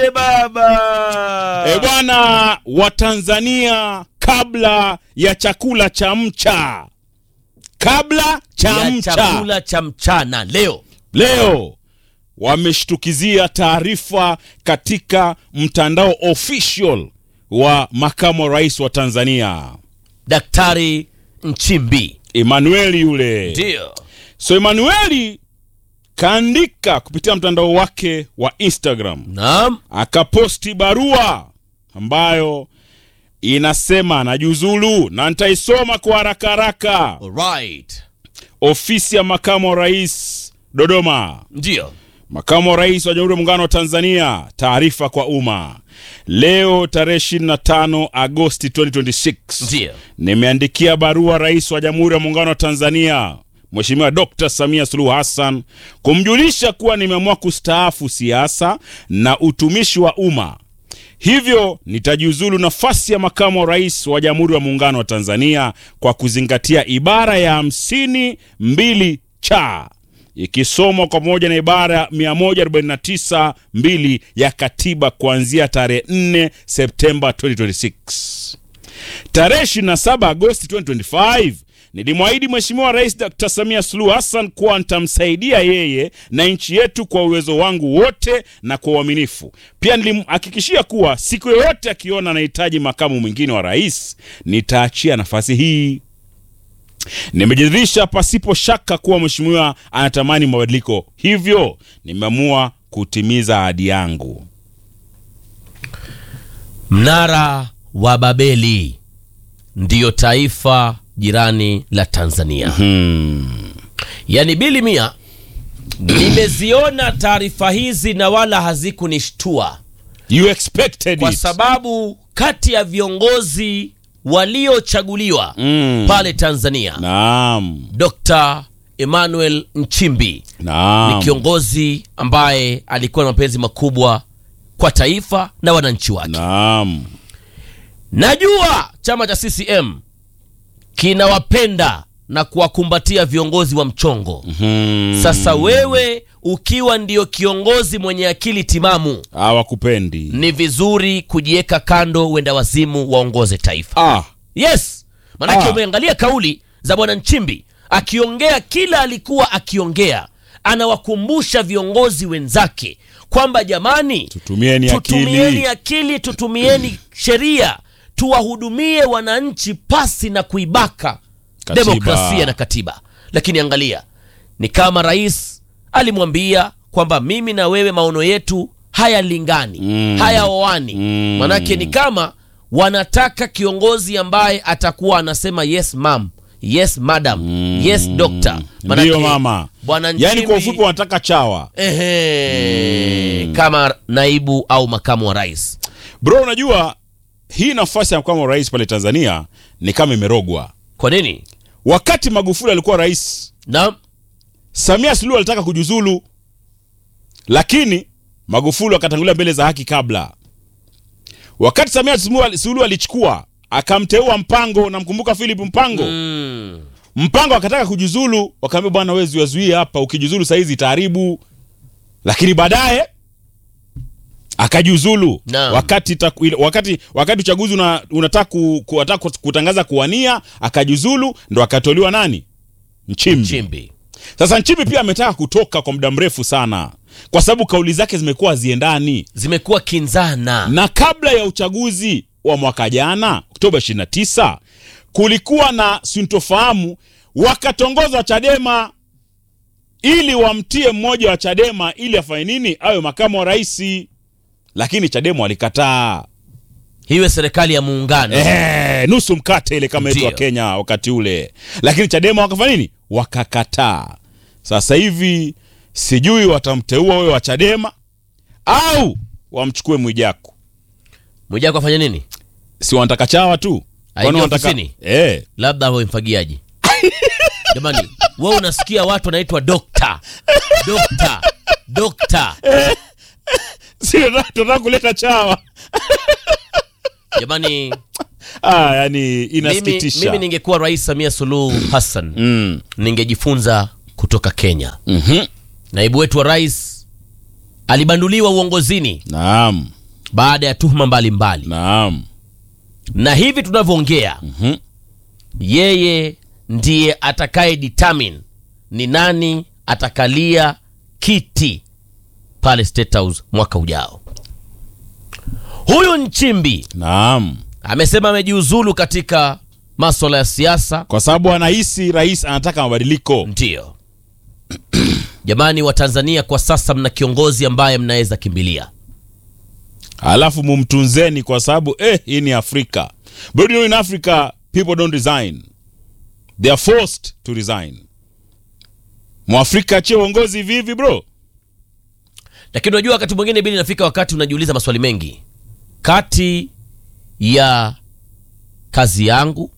Lete baba. E bwana, Watanzania kabla ya chakula cha mcha, kabla cha ya mcha chakula cha mchana leo. leo wameshtukizia taarifa katika mtandao official wa makamu wa rais wa Tanzania Daktari Nchimbi. Emanueli yule. Ndio. So Emanueli kaandika kupitia mtandao wake wa Instagram Naam. akaposti barua ambayo inasema najiuzulu na nitaisoma kwa haraka haraka. Alright. Ofisi ya makamu wa rais Dodoma. Ndio. Makamu wa rais wa Jamhuri ya Muungano wa Tanzania, taarifa kwa umma. Leo tarehe 25 Agosti 2026 Ndio. nimeandikia barua rais wa Jamhuri ya Muungano wa Tanzania Mheshimiwa Dr. Samia Suluhu Hassan kumjulisha kuwa nimeamua kustaafu siasa na utumishi wa umma. Hivyo nitajiuzulu nafasi ya makamu wa rais wa Jamhuri ya Muungano wa Tanzania kwa kuzingatia ibara ya hamsini mbili cha ikisomwa kwa pamoja na ibara ya 149 mbili ya katiba kuanzia tarehe 4 Septemba 2026. Tarehe 27 Agosti 2025 nilimwahidi Mheshimiwa Rais Dr. Samia Suluhu Hassan kuwa nitamsaidia yeye na nchi yetu kwa uwezo wangu wote na kwa uaminifu. Pia nilimhakikishia kuwa siku yoyote akiona anahitaji makamu mwingine wa rais nitaachia nafasi hii. Nimejiridhisha pasipo shaka kuwa mheshimiwa anatamani mabadiliko, hivyo nimeamua kutimiza ahadi yangu. Mnara wa Babeli ndiyo taifa jirani la Tanzania. Hmm. Yaani bili mia, nimeziona taarifa hizi na wala hazikunishtua You expected kwa it. sababu kati ya viongozi waliochaguliwa Mm. pale Tanzania Naam. Dr. Emmanuel Nchimbi Naam. ni kiongozi ambaye alikuwa na mapenzi makubwa kwa taifa na wananchi wake. Naam. Najua chama cha CCM kinawapenda na kuwakumbatia viongozi wa mchongo. Hmm. Sasa wewe ukiwa ndio kiongozi mwenye akili timamu, Hawakupendi. ni vizuri kujiweka kando, wenda wazimu waongoze taifa. Ah. Yes, manake Ah. umeangalia kauli za bwana Nchimbi akiongea kila alikuwa akiongea, anawakumbusha viongozi wenzake kwamba jamani, Tutumieni tutumieni akili. akili, tutumieni sheria, tuwahudumie wananchi pasi na kuibaka Katiba. demokrasia na katiba. Lakini angalia, ni kama rais alimwambia kwamba mimi na wewe maono yetu hayalingani, Mm. hayaoani. Mm. Manake ni kama wanataka kiongozi ambaye atakuwa anasema yes mam, yes madam, yes doctor. Manake Ndiyo mama. bwana Yaani kwa Nchimbi- ufupi wanataka chawa. Ehe, kama naibu au makamu wa rais. Bro, unajua hii nafasi ya makamu wa rais pale Tanzania ni kama imerogwa. Kwa nini? Wakati Magufuli alikuwa rais, Na Samia Suluhu alitaka kujiuzulu, lakini Magufuli akatangulia mbele za haki kabla. Wakati Samia Suluhu Suluhu alichukua akamteua Mpango, namkumbuka Philip Mpango. mm, Mpango akataka kujiuzulu, wakaambia bwana, wewe zuiazuie hapa, ukijuzulu saizi itaharibu. Lakini baadaye akajiuzulu Naam. wakati, taku- ile- wakati wakati uchaguzi una, unataka ku, ku, ataka kutangaza kuwania, akajiuzulu, ndo akatoliwa nani? Nchimbi. Nchimbi. Sasa Nchimbi pia ametaka kutoka kwa muda mrefu sana, kwa sababu kauli zake zimekuwa haziendani Zimekuwa kinzana. na kabla ya uchaguzi wa mwaka jana Oktoba 29 kulikuwa na sintofahamu, wakatongoza Chadema ili wamtie mmoja wa Chadema ili afanye nini, awe makamu wa rais, lakini Chadema walikataa. Hiwe serikali ya muungano. Eh, nusu mkate ile kama yetu wa Ndio. Kenya wakati ule, lakini Chadema wakafanya nini? Wakakataa. Sasa hivi sijui watamteua wewe wa Chadema au wamchukue Mwijaku. Mwijaku afanya nini? si wanataka chawa tu Aingie Kwani wanataka- ofisini? eh, Labda awe mfagiaji. Jamani, wewe unasikia watu wanaitwa dokta, dokta, dokta. si tunataka tunataka kuleta chawa Jamani, ah, yani mimi, inasikitisha mimi ningekuwa Rais Samia Suluhu Hassan mm. ningejifunza kutoka Kenya. mhm. Naibu wetu wa rais alibanduliwa uongozini Naam. baada ya tuhuma mbalimbali Naam. na hivi tunavyoongea Mhm. yeye ndiye atakaye determine ni nani atakalia kiti pale State House mwaka ujao. Huyu Nchimbi Naam. amesema amejiuzulu katika maswala ya siasa. Kwa sababu anahisi rais anataka mabadiliko. Ndiyo jamani, wa Tanzania kwa sasa mna kiongozi ambaye mnaweza kimbilia. Alafu mumtunzeni kwa sababu eh, hii ni Afrika. But you know in Africa people don't resign. They are forced to resign. Mwafrika achie uongozi hivi hivi bro. Lakini unajua wakati mwingine bili inafika wakati unajiuliza maswali mengi kati ya kazi yangu